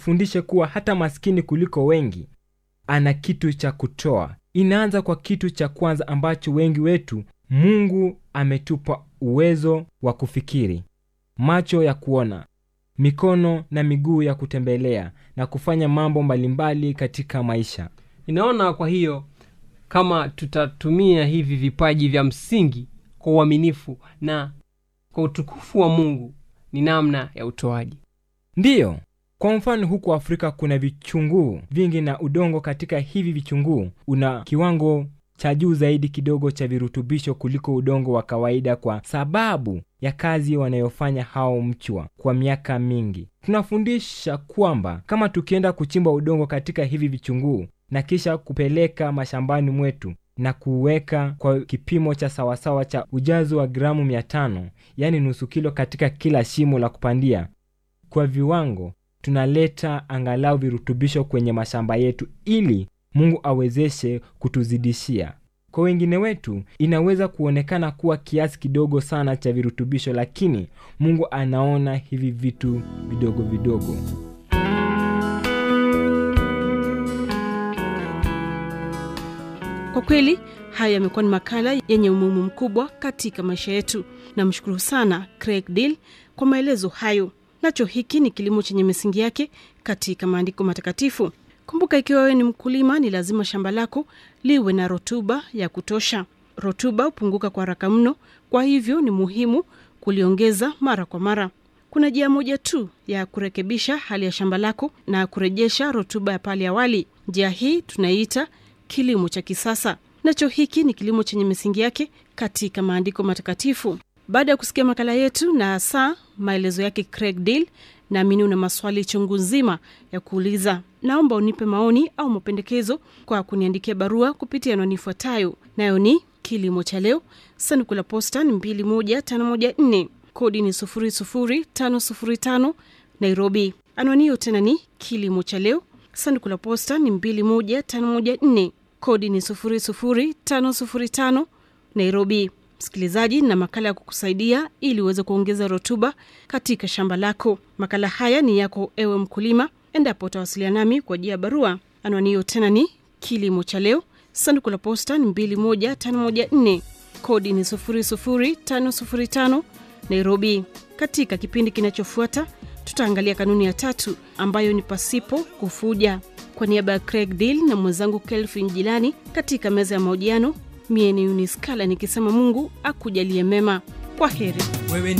itufundishe kuwa hata maskini kuliko wengi ana kitu cha kutoa inaanza kwa kitu cha kwanza ambacho wengi wetu mungu ametupa uwezo wa kufikiri macho ya kuona mikono na miguu ya kutembelea na kufanya mambo mbalimbali katika maisha ninaona kwa hiyo kama tutatumia hivi vipaji vya msingi kwa uaminifu na kwa utukufu wa mungu ni namna ya utoaji ndiyo kwa mfano huku afrika kuna vichunguu vingi na udongo katika hivi vichunguu una kiwango cha juu zaidi kidogo cha virutubisho kuliko udongo wa kawaida kwa sababu ya kazi wanayofanya hao mchwa kwa miaka mingi tunafundisha kwamba kama tukienda kuchimba udongo katika hivi vichunguu na kisha kupeleka mashambani mwetu na kuweka kwa kipimo cha sawasawa cha ujazo wa gramu 500 yaani nusu kilo katika kila shimo la kupandia kwa viwango tunaleta angalau virutubisho kwenye mashamba yetu ili mungu awezeshe kutuzidishia kwa wengine wetu inaweza kuonekana kuwa kiasi kidogo sana cha virutubisho lakini mungu anaona hivi vitu vidogo vidogo kwa kweli haya yamekuwa ni makala yenye umuhimu mkubwa katika maisha yetu namshukuru sana craig deal kwa maelezo hayo nacho hiki ni kilimo chenye misingi yake katika maandiko matakatifu kumbuka ikiwa wewe ni mkulima ni lazima shamba lako liwe na rotuba ya kutosha rotuba hupunguka kwa haraka mno kwa hivyo ni muhimu kuliongeza mara kwa mara kuna njia moja tu ya kurekebisha hali ya shamba lako na kurejesha rotuba ya pale awali njia hii tunaiita kilimo cha kisasa nacho hiki ni kilimo chenye misingi yake katika maandiko matakatifu baada ya kusikia makala yetu na hasa maelezo yake craig deal naamini una maswali chungu nzima ya kuuliza naomba unipe maoni au mapendekezo kwa kuniandikia barua kupitia anwani ifuatayo nayo ni kilimo cha leo sanduku la posta ni 21514 kodi ni 00505 nairobi anwani hiyo tena ni kilimo cha leo sanduku la posta ni 21514 kodi ni 00505 nairobi msikilizaji na makala ya kukusaidia ili uweze kuongeza rutuba katika shamba lako makala haya ni yako ewe mkulima endapo utawasiliana nami kwa jia ya barua anwani hiyo tena ni kilimo cha leo sanduku la posta ni 21514 kodi ni 00505 nairobi katika kipindi kinachofuata tutaangalia kanuni ya tatu ambayo ni pasipo kufuja kwa niaba ya craig deal na mwenzangu kelvin jilani katika meza ya mahojiano mie ni uniskala nikisema mungu akujalie mema kwa heri wewe